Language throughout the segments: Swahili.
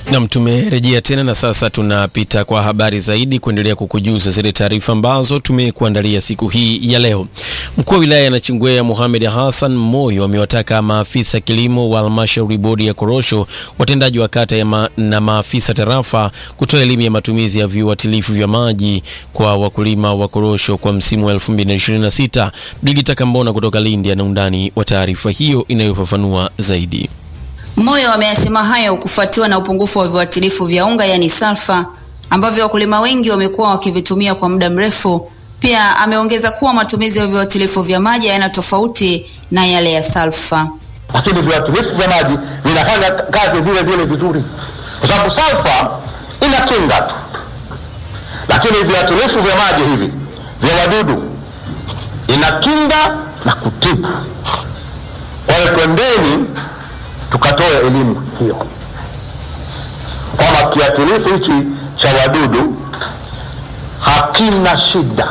Nam, tumerejea tena na sasa tunapita kwa habari zaidi kuendelea kukujuza zile taarifa ambazo tumekuandalia siku hii ya leo. Mkuu wa wilaya ya Nachingwea Mohamed Hassan Moyo amewataka maafisa kilimo wa halmashauri bodi ya korosho, watendaji wa kata ya ma, na maafisa tarafa kutoa elimu ya matumizi ya viuatilifu vya maji kwa wakulima wa korosho kwa msimu wa 2026. Bigita Kambona kutoka Lindi ana undani wa taarifa hiyo inayofafanua zaidi. Moyo ameyasema hayo kufuatiwa na upungufu wa viuatilifu vya unga yaani salfa ambavyo wakulima wengi wamekuwa wakivitumia kwa muda mrefu. Pia ameongeza kuwa matumizi ya viuatilifu vya maji hayana tofauti na yale ya salfa. lakini viuatilifu vya maji vinafanya kazi vile vile vizuri, kwa sababu salfa ina kinga tu, lakini viuatilifu vya maji hivi vya wadudu ina kinga na kutibu. Kwa hiyo twendeni tukatoa elimu hiyo kwamba kiuatilifu hichi cha wadudu hakina shida,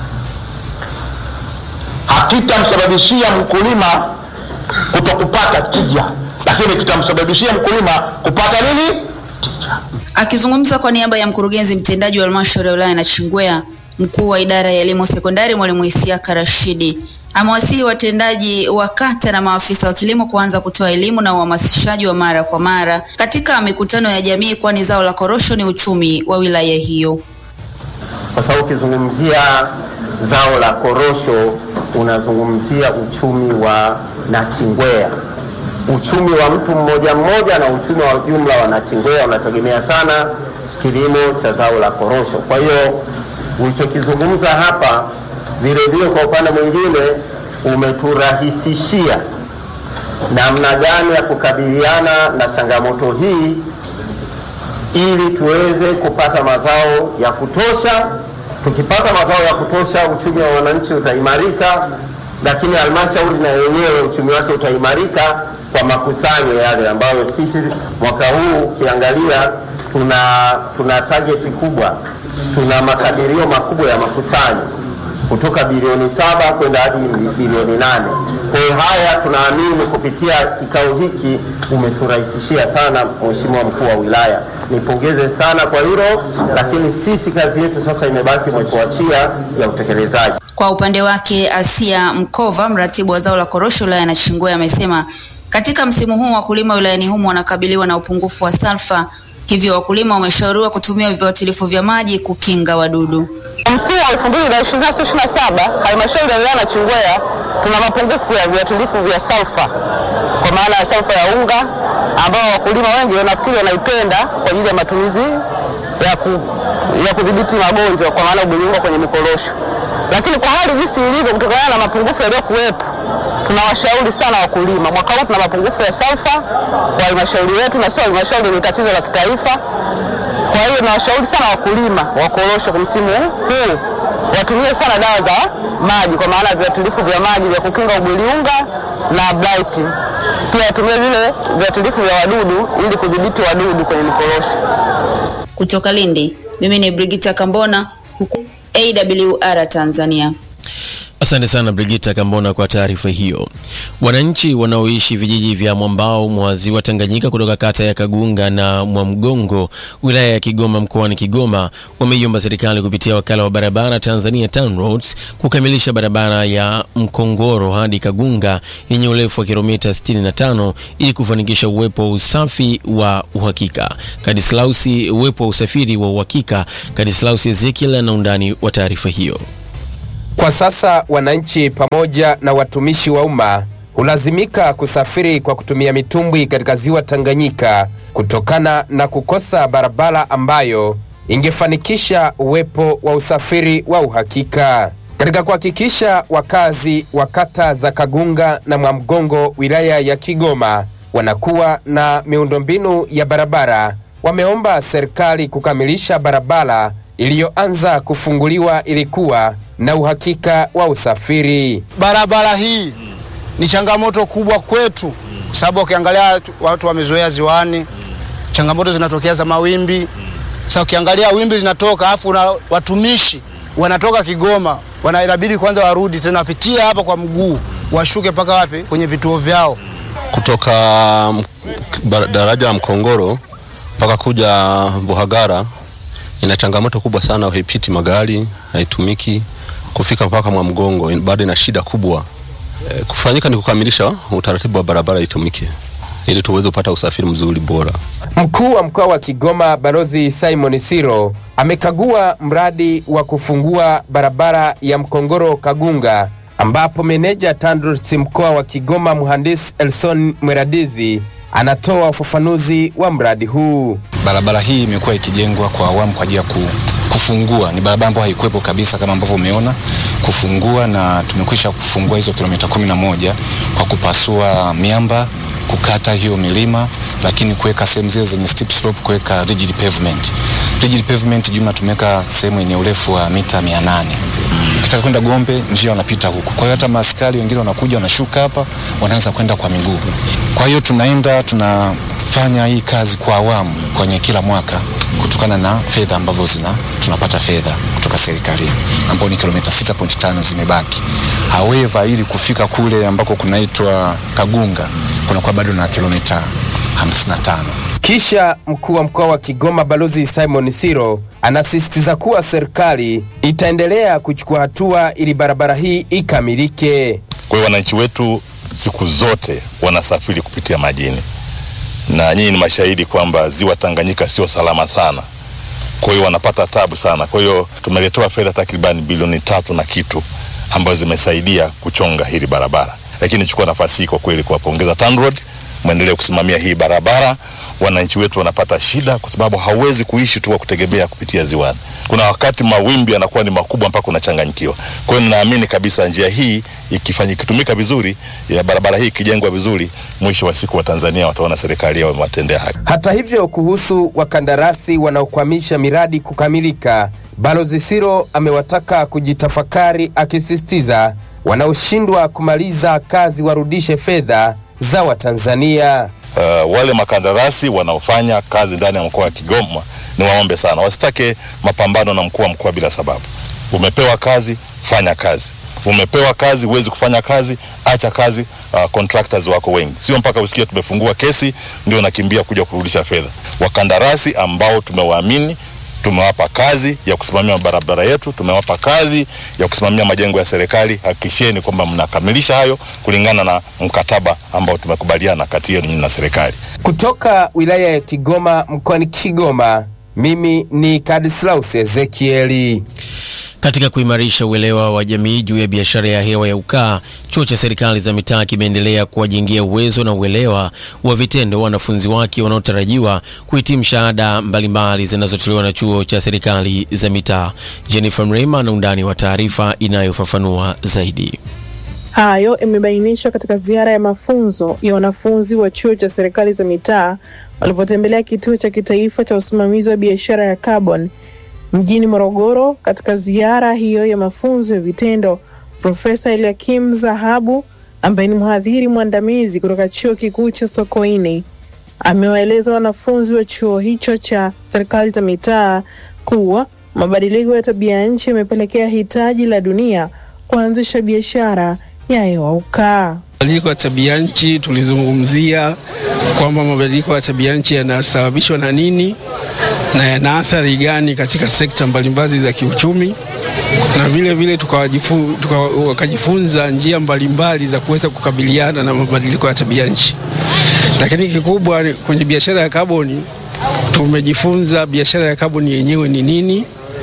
hakitamsababishia mkulima kutokupata tija, lakini kitamsababishia mkulima kupata nini? Tija. Akizungumza kwa niaba ya mkurugenzi mtendaji wa halmashauri ya wilaya ya Nachingwea, mkuu wa idara ya elimu sekondari mwalimu Isiaka Rashidi amewasihi watendaji wa kata na maafisa wa kilimo kuanza kutoa elimu na uhamasishaji wa mara kwa mara katika mikutano ya jamii, kwani zao la korosho ni uchumi wa wilaya hiyo. kwa sababu ukizungumzia zao la korosho unazungumzia uchumi wa Nachingwea, uchumi wa mtu mmoja mmoja na uchumi wa jumla wa Nachingwea unategemea sana kilimo cha zao la korosho. Kwa hiyo ulichokizungumza hapa vile vile, kwa upande mwingine umeturahisishia namna gani ya kukabiliana na changamoto hii ili tuweze kupata mazao ya kutosha. Tukipata mazao ya kutosha, uchumi wa wananchi utaimarika, lakini halmashauri na yenyewe uchumi wake utaimarika kwa makusanyo yale ambayo sisi mwaka huu ukiangalia tuna, tuna targeti kubwa, tuna makadirio makubwa ya makusanyo kutoka bilioni saba kwenda hadi bilioni nane. Kwa hiyo haya tunaamini kupitia kikao hiki umeturahisishia sana, Mheshimiwa mkuu wa wilaya, nipongeze sana kwa hilo, lakini sisi kazi yetu sasa imebaki mwekoachia ya utekelezaji. Kwa upande wake, Asia Mkova, mratibu wa zao la korosho wilaya ya Nachingwea, amesema katika msimu huu wakulima wilayani humo wanakabiliwa na upungufu wa salfa, hivyo wakulima wameshauriwa kutumia viuatilifu vya maji kukinga wadudu. Msimu wa elfu mbili na ishirini na sita ishirini na saba halmashauri ya wilaya ya Nachingwea tuna mapungufu ya viuatilifu vya salfa, kwa maana ya salfa ya unga ambao wakulima wengi wanafikiri wanaipenda kwa ajili ya matumizi ya, ku, ya kudhibiti magonjwa kwa maana ubiliunga kwenye mikorosho, lakini kwa hali jinsi ilivyo, kutokana na mapungufu yaliyokuwepo, tunawashauri sana wakulima. Mwaka huu tuna mapungufu ya salfa kwa halmashauri yetu, na sio halmashauri, ni tatizo la kitaifa. Kwa hiyo nawashauri sana wakulima wa korosho kwa msimu huu watumie sana dawa za maji, kwa maana viuatilifu vya maji vya kukinga ubweliunga na blight. Pia watumie vile viuatilifu vya wadudu ili kudhibiti wadudu kwenye mikorosho. Kutoka Lindi, mimi ni Brigita Kambona, huku AWR Tanzania. Asante sana Brigita Kambona kwa taarifa hiyo. Wananchi wanaoishi vijiji vya mwambao mwa ziwa Tanganyika kutoka kata ya Kagunga na Mwamgongo wilaya ya Kigoma mkoani Kigoma wameiomba serikali kupitia wakala wa barabara Tanzania TANROADS kukamilisha barabara ya Mkongoro hadi Kagunga yenye urefu wa kilomita 65 ili kufanikisha uwepo wa usafi wa uhakika. Kadislausi, uwepo wa usafiri wa uhakika. Kadislausi Ezekiel na undani wa taarifa hiyo. Kwa sasa wananchi pamoja na watumishi wa umma hulazimika kusafiri kwa kutumia mitumbwi katika ziwa Tanganyika kutokana na kukosa barabara ambayo ingefanikisha uwepo wa usafiri wa uhakika. Katika kuhakikisha wakazi wa kata za Kagunga na Mwamgongo wilaya ya Kigoma wanakuwa na miundombinu ya barabara, wameomba serikali kukamilisha barabara iliyoanza kufunguliwa ilikuwa na uhakika wa usafiri. Barabara hii ni changamoto kubwa kwetu, kwa sababu ukiangalia watu wamezoea ziwani, changamoto zinatokea za mawimbi. Sasa ukiangalia wimbi linatoka, afu na watumishi wanatoka Kigoma, wanabidi kwanza warudi tena wapitie hapa kwa mguu, washuke mpaka wapi? Kwenye vituo vyao. kutoka daraja la Mkongoro mpaka kuja Buhagara ina changamoto kubwa sana, haipiti magari, haitumiki kufika mpaka Mwamgongo, bado ina shida kubwa. E, kufanyika ni kukamilisha utaratibu wa barabara itumike ili tuweze kupata usafiri mzuri bora. Mkuu wa mkoa wa Kigoma Balozi Simon Siro amekagua mradi wa kufungua barabara ya Mkongoro Kagunga, ambapo meneja TANROADS mkoa wa Kigoma mhandisi Elson Mweradizi anatoa ufafanuzi wa mradi huu. Barabara hii imekuwa ikijengwa kwa awamu kwa ajili ya ku, kufungua. Ni barabara ambayo haikuwepo kabisa kama ambavyo umeona kufungua, na tumekwisha kufungua hizo kilomita kumi na moja kwa kupasua miamba, kukata hiyo milima, lakini kuweka sehemu zile zenye steep slope, kuweka rigid pavement. Rigid pavement jumla tumeweka sehemu yenye urefu wa mita 800. Ukitaka kwenda Gombe njia wanapita huku. Kwa hiyo hata maaskari wengine wanakuja wanashuka hapa, wanaanza kwenda kwa miguu. Kwa hiyo tunaenda tunafanya hii kazi kwa awamu kwenye kila mwaka kutokana na fedha ambavyo zina tunapata fedha kutoka serikalini ambao ni kilomita 6.5 zimebaki. However, ili kufika kule ambako kunaitwa Kagunga kunakuwa bado na kilomita 55. Kisha mkuu wa mkoa wa Kigoma Balozi Simon Siro anasisitiza kuwa serikali itaendelea kuchukua hatua ili barabara hii ikamilike. Kwa hiyo wananchi wetu siku zote wanasafiri kupitia majini, na nyinyi ni mashahidi kwamba ziwa Tanganyika sio salama sana, kwa hiyo wanapata tabu sana. Kwa hiyo tumeletewa fedha takribani bilioni tatu na kitu ambazo zimesaidia kuchonga hili barabara, lakini nichukua nafasi hii kwa kweli kuwapongeza TANROADS, mwendelee kusimamia hii barabara. Wananchi wetu wanapata shida kwa sababu hauwezi kuishi tu kwa kutegemea kupitia ziwani. Kuna wakati mawimbi yanakuwa ni makubwa mpaka unachanganyikiwa. Kwa hiyo ninaamini kabisa njia hii ikifanya ikitumika vizuri, ya barabara hii ikijengwa vizuri, mwisho wa siku wa Tanzania wataona serikali yao imewatendea haki. Hata hivyo, kuhusu wakandarasi wanaokwamisha miradi kukamilika, Balozi Siro amewataka kujitafakari, akisisitiza wanaoshindwa kumaliza kazi warudishe fedha za Watanzania. Uh, wale makandarasi wanaofanya kazi ndani ya mkoa wa Kigoma ni waombe sana, wasitake mapambano na mkuu wa mkoa bila sababu. Umepewa kazi, fanya kazi. Umepewa kazi, huwezi kufanya kazi, acha kazi. Uh, contractors wako wengi, sio mpaka usikie tumefungua kesi ndio nakimbia kuja kurudisha fedha. Wakandarasi ambao tumewaamini tumewapa kazi ya kusimamia barabara yetu, tumewapa kazi ya kusimamia majengo ya serikali. Hakikisheni kwamba mnakamilisha hayo kulingana na mkataba ambao tumekubaliana kati yenu na serikali. Kutoka wilaya ya Kigoma mkoani Kigoma, mimi ni Kadislaus Ezekieli. Katika kuimarisha uelewa wa jamii juu ya biashara ya hewa ya ukaa, chuo cha serikali za mitaa kimeendelea kuwajengea uwezo na uelewa wa vitendo wanafunzi wake wanaotarajiwa kuhitimu shahada mbalimbali zinazotolewa na chuo cha serikali za mitaa. Jennifer Mrema na undani wa taarifa inayofafanua zaidi. Hayo imebainishwa katika ziara ya mafunzo ya wanafunzi wa chuo cha serikali za mitaa walivyotembelea kituo cha kitaifa cha usimamizi wa biashara ya carbon mjini Morogoro. Katika ziara hiyo ya mafunzo ya vitendo, Profesa Eliakim Zahabu ambaye ni mhadhiri mwandamizi kutoka chuo kikuu cha Sokoine amewaeleza wanafunzi wa chuo hicho cha serikali za mitaa kuwa mabadiliko ya tabia nchi yamepelekea hitaji la dunia kuanzisha biashara ya hewa ukaa. Mabadiliko ya tabia nchi tulizungumzia kwamba mabadiliko ya tabia nchi yanasababishwa na nini na yana athari gani katika sekta mbalimbali za kiuchumi, na vile vile tukawajifu, tuka, wakajifunza njia mbalimbali za kuweza kukabiliana na mabadiliko ya tabia nchi. Lakini kikubwa kwenye biashara ya kaboni tumejifunza biashara ya kaboni yenyewe ni nini,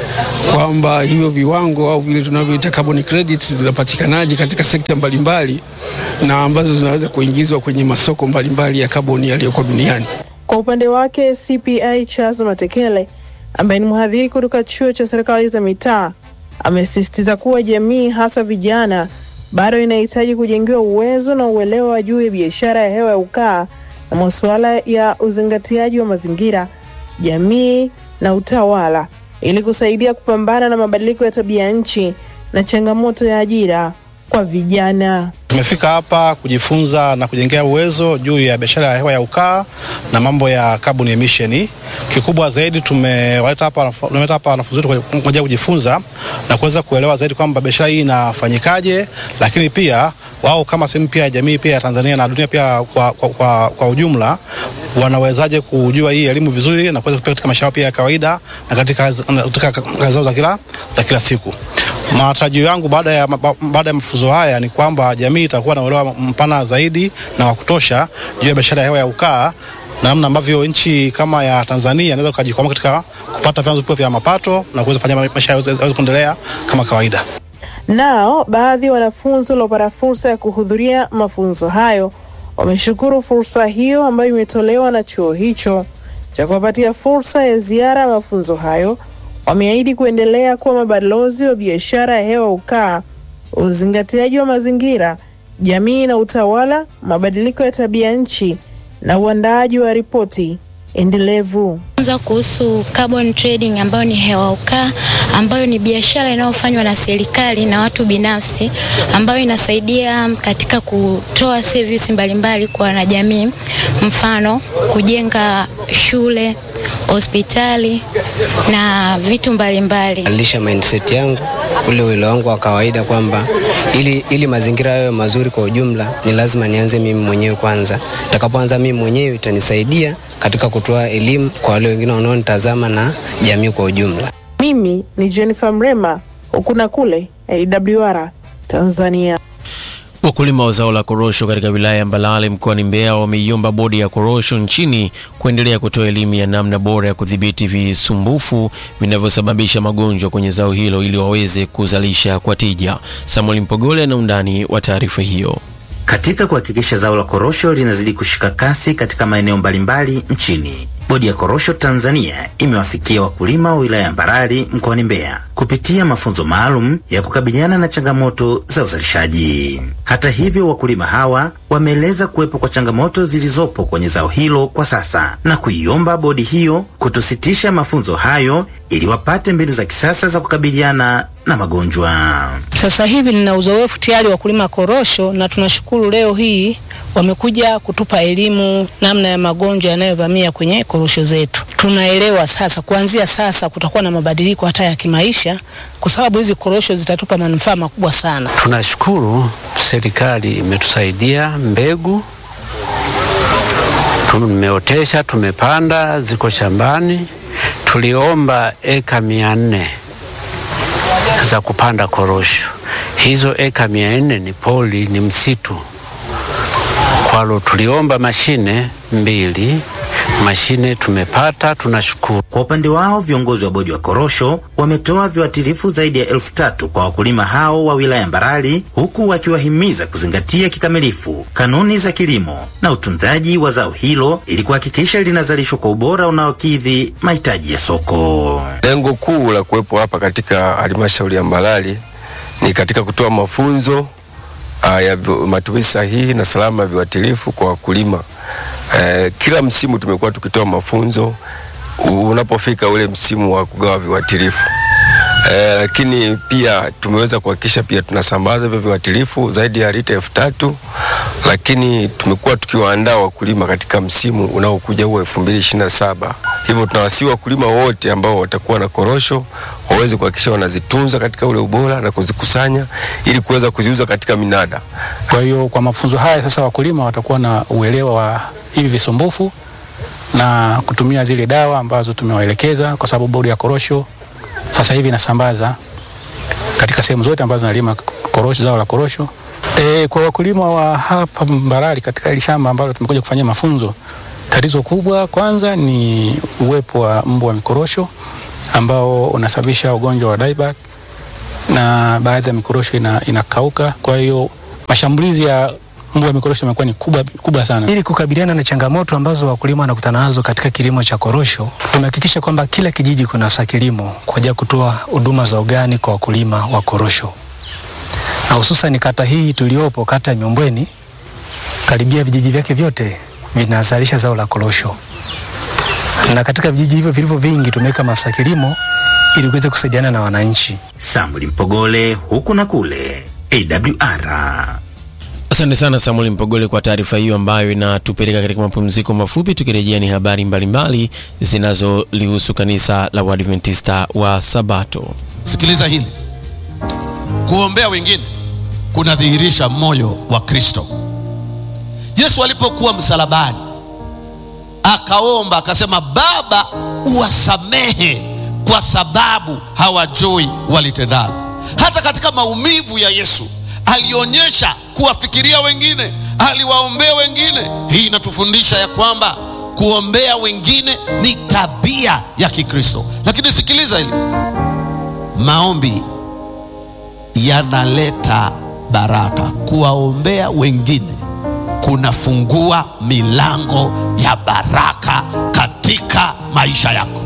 kwamba hivyo viwango au vile tunavyoita carbon credits zinapatikanaje katika sekta mbalimbali na ambazo zinaweza kuingizwa kwenye masoko mbalimbali ya kaboni yaliyoko duniani. Kwa upande wake CPA Charles Matekele ambaye ni mhadhiri kutoka chuo cha serikali za mitaa amesisitiza kuwa jamii hasa vijana bado inahitaji kujengewa uwezo na uelewa juu ya biashara ya hewa ya ukaa na masuala ya uzingatiaji wa mazingira, jamii na utawala ili kusaidia kupambana na mabadiliko ya tabia nchi na changamoto ya ajira kwa vijana. Tumefika hapa kujifunza na kujengea uwezo juu ya biashara ya hewa ya ukaa na mambo ya carbon emission. Kikubwa zaidi tumewaleta hapa tumeleta hapa wanafunzi wetu kwa ajili ya kujifunza na kuweza kuelewa zaidi kwamba biashara hii inafanyikaje, lakini pia wao kama sehemu pia ya jamii pia ya Tanzania na dunia pia kwa, kwa, kwa, kwa ujumla wanawezaje kujua hii elimu vizuri na kuweza kupeleka katika maisha yao pia ya kawaida na katika katika kazi zao za kila za kila siku. Matarajio yangu baada ya baada ya mafunzo haya ni kwamba jamii itakuwa na uelewa mpana zaidi na wa kutosha juu ya biashara ya hewa ya ukaa na namna ambavyo nchi kama ya Tanzania inaweza kujikwamua katika kupata vyanzo vipya vya mapato na kuweza kufanya maisha yaweze kuendelea kama kawaida. Nao baadhi ya wanafunzi waliopata fursa ya kuhudhuria mafunzo hayo wameshukuru fursa hiyo ambayo imetolewa na chuo hicho cha kuwapatia fursa ya ziara ya mafunzo hayo. Wameahidi kuendelea kuwa mabalozi wa biashara ya hewa ukaa, uzingatiaji wa mazingira, jamii na utawala, mabadiliko ya tabia nchi na uandaaji wa ripoti endelevu za kuhusu carbon trading ambayo ni hewa ukaa ambayo ni biashara inayofanywa na serikali na watu binafsi ambayo inasaidia katika kutoa service mbalimbali kwa wanajamii, mfano kujenga shule, hospitali na vitu mbalimbali. Alisha mindset yangu ule uelewa wangu wa kawaida kwamba ili, ili mazingira yawe mazuri kwa ujumla ni lazima nianze mimi mwenyewe kwanza. Nitakapoanza mimi mwenyewe itanisaidia katika kutoa elimu kwa wale wengine wanaonitazama na jamii kwa ujumla. Mimi ni Jennifer Mrema, huku na kule AWR Tanzania. Wakulima wa zao la korosho katika wilaya ya Mbalale mkoani Mbeya wameiomba bodi ya korosho nchini kuendelea kutoa elimu ya namna bora ya kudhibiti visumbufu vinavyosababisha magonjwa kwenye zao hilo ili waweze kuzalisha kwa tija. Samuel Mpogole ana undani wa taarifa hiyo. Katika kuhakikisha zao la korosho linazidi kushika kasi katika maeneo mbalimbali nchini, Bodi ya Korosho Tanzania imewafikia wakulima wa wilaya ya Mbarali mkoani Mbeya kupitia mafunzo maalum ya kukabiliana na changamoto za uzalishaji. Hata hivyo, wakulima hawa wameeleza kuwepo kwa changamoto zilizopo kwenye zao hilo kwa sasa na kuiomba bodi hiyo kutositisha mafunzo hayo ili wapate mbinu za kisasa za kukabiliana na magonjwa. Sasa hivi nina uzoefu tayari wa kulima korosho na tunashukuru leo hii wamekuja kutupa elimu namna ya magonjwa yanayovamia kwenye korosho zetu. Tunaelewa sasa, kuanzia sasa kutakuwa na mabadiliko hata ya kimaisha, kwa sababu hizi korosho zitatupa manufaa makubwa sana. Tunashukuru serikali imetusaidia mbegu, tumeotesha, tumepanda, ziko shambani. Tuliomba eka mia nne za kupanda korosho. Hizo eka mia nne ni poli, ni msitu kwalo tuliomba mashine mbili, mashine tumepata, tunashukuru. Kwa upande wao viongozi wa bodi wa korosho wametoa viuatilifu zaidi ya elfu tatu kwa wakulima hao wa wilaya Mbarali, huku wakiwahimiza kuzingatia kikamilifu kanuni za kilimo na utunzaji wa zao hilo ili kuhakikisha linazalishwa kwa ubora unaokidhi mahitaji ya soko. Lengo kuu la kuwepo hapa katika halmashauri ya Mbarali ni katika kutoa mafunzo Uh, ya matumizi sahihi na salama ya viuatilifu kwa wakulima. Uh, kila msimu tumekuwa tukitoa mafunzo unapofika ule msimu wa kugawa viuatilifu. Uh, lakini pia tumeweza kuhakikisha pia tunasambaza hivyo viuatilifu zaidi ya lita elfu tatu lakini tumekuwa tukiwaandaa wakulima katika msimu unaokuja huo elfu mbili ishirini na saba. Hivyo tunawasihi wakulima wote ambao watakuwa na korosho waweze kuhakikisha wanazitunza katika ule ubora na kuzikusanya ili kuweza kuziuza katika minada. Kwa hiyo kwa mafunzo haya sasa wakulima watakuwa na uelewa wa hivi visumbufu na kutumia zile dawa ambazo tumewaelekeza, kwa sababu bodi ya korosho sasa hivi inasambaza katika sehemu zote ambazo nalima korosho, zao la korosho. E, kwa wakulima wa hapa Mbarali katika hili shamba ambalo tumekuja kufanyia mafunzo, tatizo kubwa kwanza ni uwepo wa mbu wa mikorosho ambao unasababisha ugonjwa wa dieback na baadhi ya mikorosho ina, inakauka. Kwa hiyo mashambulizi ya mbu wa mikorosho yamekuwa ni kubwa, kubwa sana. Ili kukabiliana na changamoto ambazo wakulima wanakutana nazo katika kilimo cha korosho, tumehakikisha kwamba kila kijiji kuna afisa kilimo kwa ajili ya kutoa huduma za ugani kwa wakulima wa korosho, na hususan kata hii tuliopo, kata ya Miombweni, karibia vijiji vyake vyote vinazalisha zao la korosho, na katika vijiji hivyo vilivyo vingi tumeweka maafisa kilimo ili kuweza kusaidiana na wananchi. Samuel Mpogole, huku na kule, AWR. Asante sana Samuel Mpogole kwa taarifa hiyo ambayo inatupeleka katika mapumziko mafupi. Tukirejea ni habari mbalimbali zinazolihusu kanisa la Waadventista wa Sabato. Sikiliza hili, kuombea wengine kunadhihirisha moyo wa Kristo. Yesu alipokuwa msalabani akaomba akasema, Baba, uwasamehe kwa sababu hawajui walitendalo. Hata katika maumivu ya Yesu alionyesha kuwafikiria wengine, aliwaombea wengine. Hii inatufundisha ya kwamba kuombea wengine ni tabia ya Kikristo. Lakini sikiliza hili, maombi yanaleta baraka. Kuwaombea wengine kunafungua milango ya baraka katika maisha yako.